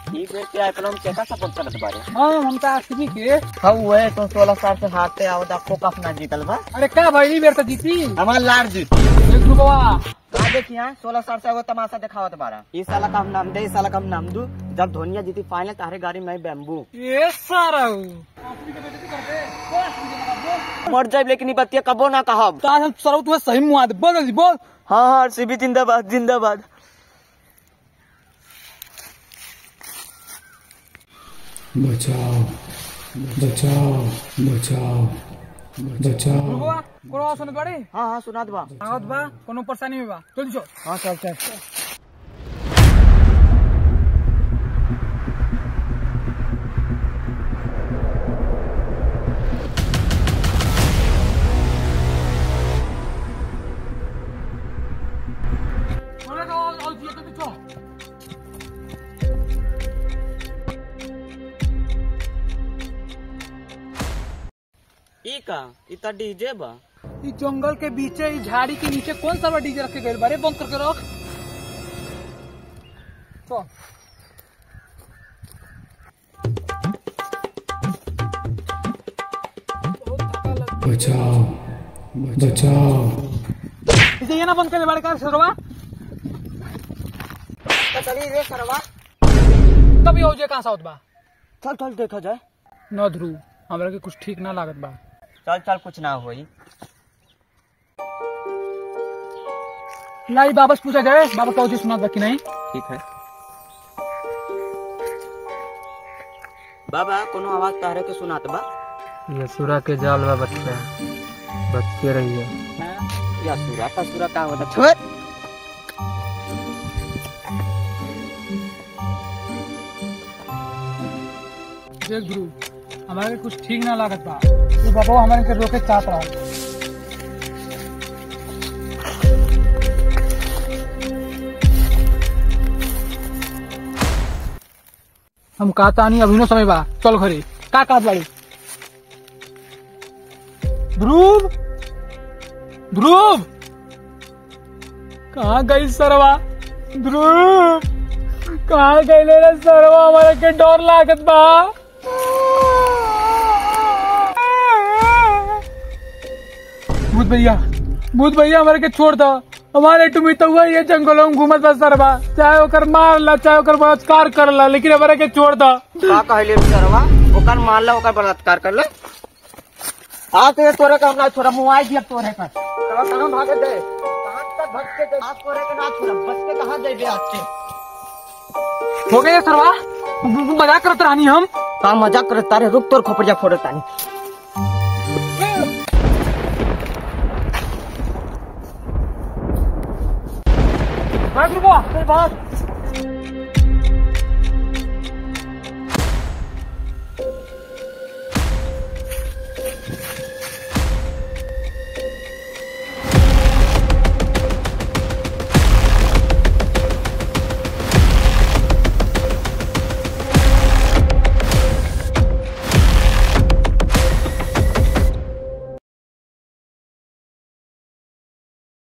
ई बेर के आइकलम केका सपोर्ट करत बारे हाँ हम तो आरसीबी के हाँ हुए तो सोलह साल से हारते आवत आपको कप ना जीतल बा अरे का भाई ई बेर तो जीती हमारा लार जीत एक रुपया का देखिए सोलह साल से वो तमाशा दिखावत बारा इस साल का हम नाम दे इस साल का हम नाम दू जब धोनिया जीती फाइनल तारे गाड़ी में बैम्बू ये सारा मर जाए लेकिन ई बतिया कबो ना कहब तो आज हम सर तुम्हें सही मुआ दे बोल जल्दी बोल हाँ हाँ आरसीबी जिंदाबाद जिंदाबाद बचाओ बचाओ बचाओ बचाओ रुपया कोनो आवाज सुनत बाड़ी हाँ हाँ सुना बा आवत बा कोनो परेशानी में बा जल्दी चल हाँ चल चल बोले का आवाज आवाज दिया तो चल ई का ई त डीजे बा ई जंगल के बीचे ई झाड़ी के नीचे कौन सा बा डीजे रखे गए बारे बंद करके रख चल बहुत धक्का लग- बचाओ बचाओ इसे ये ना बंद करे बारे का सरवा तो चली रे सरवा तभी हो जाए कहाँ सा होत बा चल चल देखा जाए न ध्रुव हमरा के कुछ ठीक ना लागत बा चल चल कुछ ना होई लाई वापस पूछा जाए बाबा कहो जी सुना कि नहीं ठीक है बाबा कोनो आवाज तारे के सुनात बा ये सुरा के जाल बा बच्चा बच के रहिए या सुरा का सुरा का होता छोड़ देख ध्रुव हमारे के कुछ ठीक ना लागत बा तू बाबा हमारे के रोके चाहत रहा हम कहता नहीं अभी नो समय बा चल घरे का कहत बाड़ी ध्रुव ध्रुव कहाँ गई सरवा ध्रुव कहाँ गई रे सरवा हमारे के डर लागत बा भूत भैया भूत भैया हमारे के छोड़ दो हमारे टुमी तो हुआ ये जंगलों में घूमत बा सरवा चाहे ओकर मार ला चाहे ओकर बलात्कार कर ला लेकिन हमारे के छोड़ दो का कहले रे सरवा ओकर मार ला ओकर बलात्कार कर ले आ तो ये तोरे का ना छोड़ा मुआई दिया तोरे का कहां कहां भागे दे कहां तक भटके के दे आज तोरे के ना छोड़ा बच के कहां जाइबे आज के हो गए सरवा मजाक करत रानी हम का मजाक करे तारे रुक तोर खोपड़िया फोड़े तानी भाग रुको चल भाग